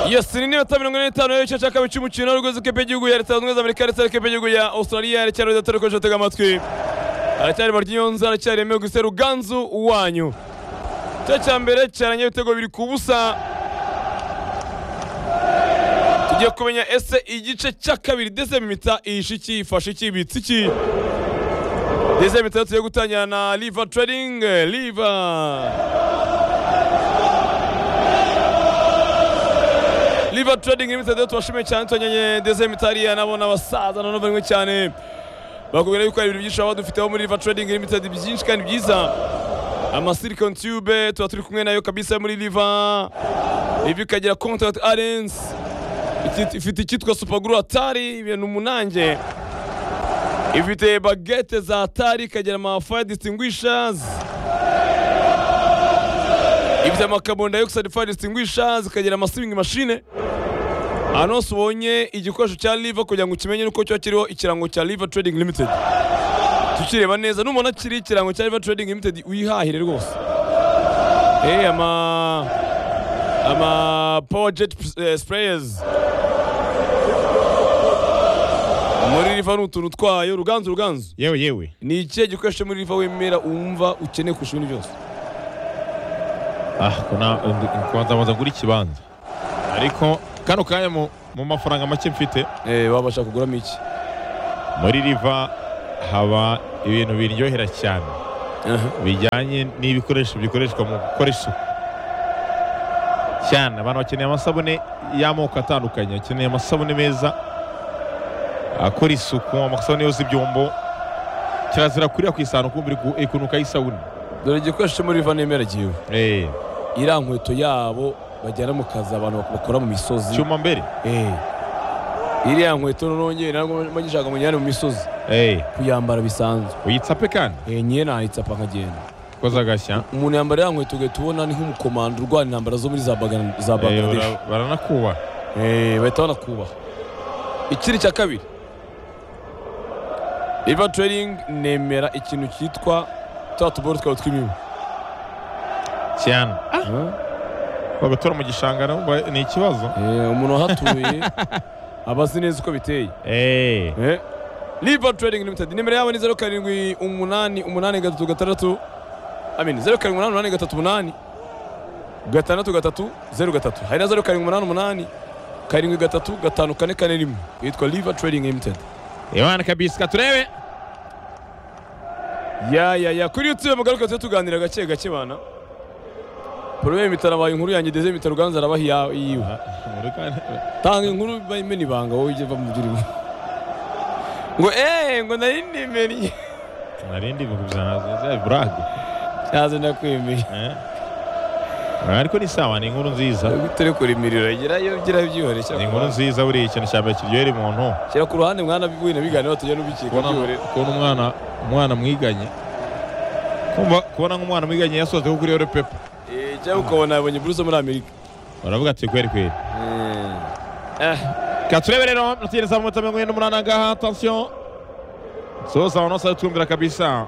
yasini ni iminota mirongo ine n'itanu y'igice cya kabiri cy'umukino urwego rw'ikipe y'igihugu ya leta zunze ubumwe za amerika ndetse n'ikipe y'igihugu ya australia haracyari udatari ukoresha batega amatwi haracyari baryiyonza haracyari yemewe gusa ruganzu wanyu igice cya mbere cyarangiye ibitego biri ku busa tugiye kumenya ese igice cya kabiri ndetse mimita ihishe iki ifashe iki ibitse iki ndetse mimita tugiye gutangira na liva trading liva liva trading limited rero tubashimiye cyane tubanyenye ndetse mitariya nabo n'abasaza na bamwe cyane bakubwira yuko hari ibintu byinshi baba badufiteho muri liva trading limited byinshi kandi byiza amasilicon tube tuba turi kumwe nayo kabisa muri liva ivi ikagira contact arens ifite icyitwa supaguru atari ibintu umunange ifite bagete za atari ikagira amafaya distinguishers ifite amakaboni dioxide fire distinguishers ikagira amasewing machine ahantu hose ubonye igikoresho cya liver kugira ngo ukimenye nuko kiba kiriho ikirango cya liver trading limited tukireba neza n'umuntu kiri ikirango cya liver trading limited wihahire rwose eh ama ama power jet eh, sprayers muri riva ni utuntu twayo ruganzu ruganzu yewe yewe ni ikihe gikoresho muri riva wemera wumva ukeneye kurusha ibindi byose ah kuna kubanza banza ngura ikibanza ariko kano kanya mu, mu mafaranga make mfite eh wabasha kuguramo iki muri riva haba ibintu biryohera cyane bijyanye n'ibikoresho bikoreshwa mu gukora isuku cyane abantu bakeneye amasabune y'amoko atandukanye bakeneye amasabune meza akora isuku amasabune yoza ibyombo kirazira kurira ku isahani ukumva iri ku- ikunukaho isabune dore igikoresho cyo muri riva nemera giwe Eh, iriya nkweto yabo bajyana mu kazi abantu bak- bakora mu misozi cyuma mbere Eh. iriya nkweto nongeye nagishaka ngo njyane mu misozi Eh, kuyambara bisanzwe uyitsape kandi Eh, nyine nayitsapa nkagenda koza agashya umuntu yambara iriya nkweto ugahita ubona ni nk'umukomando urwana intambara zo muri za Bagan- za Eh, bangladesh bara- baranakubaha Eh, bahita banakubaha ikiri cya kabiri riva trading nemera ikintu cyitwa twa tuboro twaba tw'imibu cyane bagatora mu gishanga nabo ba- ni ikibazo Eh, umuntu wahatuye aba azi neza uko biteye Eh, Eh, Liver Trading Limited nimero yabo ni zeru karindwi umunani umunani gatatu gatandatu amin zeru karindwi umunani umunani gatatu umunani gatandatu gatatu zeru gatatu hari na zeru karindwi umunani umunani karindwi gatatu gatanu kane kane rimwe yitwa Liver Trading Limited imana kabisika turebe ya ya ya kuri YouTube mugaruka tujye tuganira gake gake bana Problème itarabaye inkuru yanjye deze mitaruganza arabahi ya- yiwe tanga inkuru bayimena ibanga wowe ujye va mu byurimo ngo eh ngo nari nimeriye narindi ibihumbi ijana za burage cyaze ndakwemeye ariko ni sawa ni inkuru nziza turi kurimirira gerayo gira byihore cyangwa ni inkuru nziza buriya ikintu cya mbere kiryohera umuntu shyira ku ruhande mwana wina biganiro tujya n'ubikeka kubona byihore kubona umwana umwana mwiganye kumva kubona nk'umwana mwiganye yasohotse kuri yore pepa Eh, cyangwa ukabona yabonye buruse muri amerika baravuga ati kweri kweri Eh, katurebe rero nategereza mu mirongo ine n'umunani angaha atansiyo soza abantu bose twumvira kabisa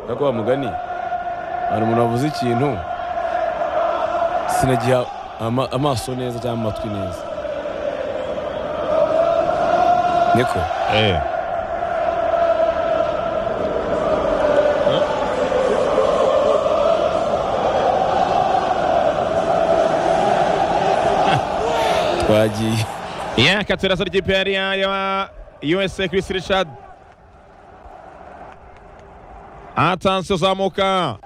ariko wa mugani hari umuntu wavuze ikintu sinagiha ama- amaso neza cyangwa amatwi neza niko Eh. twagiye Yeah, katurasa ry'ikipe yari ya USA Chris Richard. Atansiyo zamuka.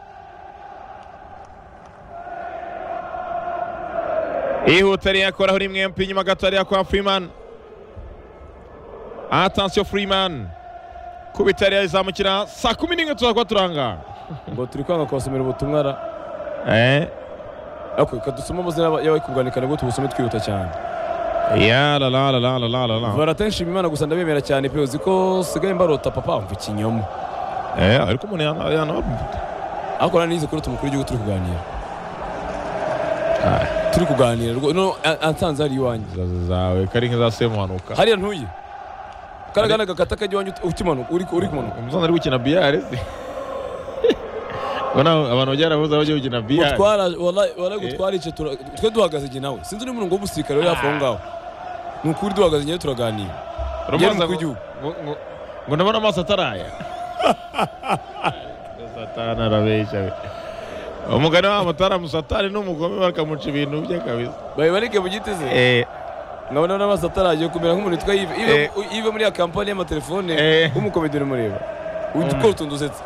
Ihuta riyakoraho rimwe mpi inyuma gato hariya kwa Freeman. Atansiyo Freeman. Kubita hariya izamukira saa kumi n'imwe tuzakwa turanga. ngo turi kwanga kubasomera ubutumwa ra Eh, ariko reka dusome amazina y'aba- y'abari kubwanikana ngo tubusome twihuta cyane ya la la la la la la la la. baratanshima imana gusa ndabemera cyane pe uzi ko sigaye mbarota papa mva ikinyoma Eh, ariko umuntu yana yana ariko nari nize kurota umukuru w'igihugu turi kuganira turi kuganira rwo- no a- ansanze hari iwanjye zawe kari nk'iza semuhanuka. hariya ntuye karagana gakata kajya iwanjye ukimanuka uri uri kumanuka Umuzana ari gukina biyare ubona abantu bajya barabuze abajya gukina biyari gutwara wallahi- wallahi gutwara icyo tura- twe duhagaze igihe nawe sinzi n'umurongo w'umusirikare uri hafi aho ngaho ni ukuri duhagaze igihe turaganira yari umukuru w'igihugu ngo ndabona amaso ataraya satani arabeshya we umugani wabo ataramu satani ni umugome bakamuca ibintu bye kabisa babibarike mu giti ze Eh, nkabona n'amaso ataragiye kumera nk'umuntu witwa Yves. Yves- Eh. Yves muri ya kampani y'amatelefone Eh. w'umukomedi urumureba Mm. udukoto ndusetse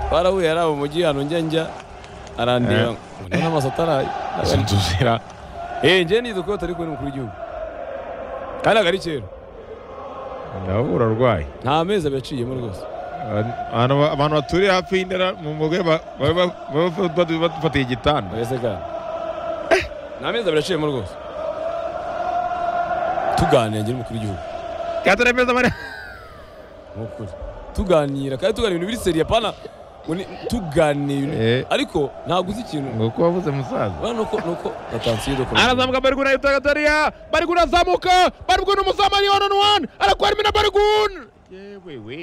twarahuye ari abo mu gihe ahantu njya njya arandeba nkabona n'amaso ataraye izi nzu zira eh njye nize ko atari kumwe n'umukuru w'igihugu kandi agari kera ndabura arwaye nta mezi abiyaciyemo rwose Abantu- abantu- abantu baturiye hafi y'indera mu mugwe ba- baba baba- baba- bafatiye igitanda mbese kandi nta mezi abiyaciyemo rwose tuganira njye n'umukuru w'igihugu atari meza bari ni ukuri tuganira kandi tuganira ibintu biri seriye pana ngo ni- tuganira ibintu- Eh. ariko ntabwo uzi ikintu ngo uko wavuze musaza Bano nuko nuko atansiyo dukora arazamuka barigun ahita gatoya barigun azamuka barigun umuzamanyi one on one arakwara imena barigun yewewe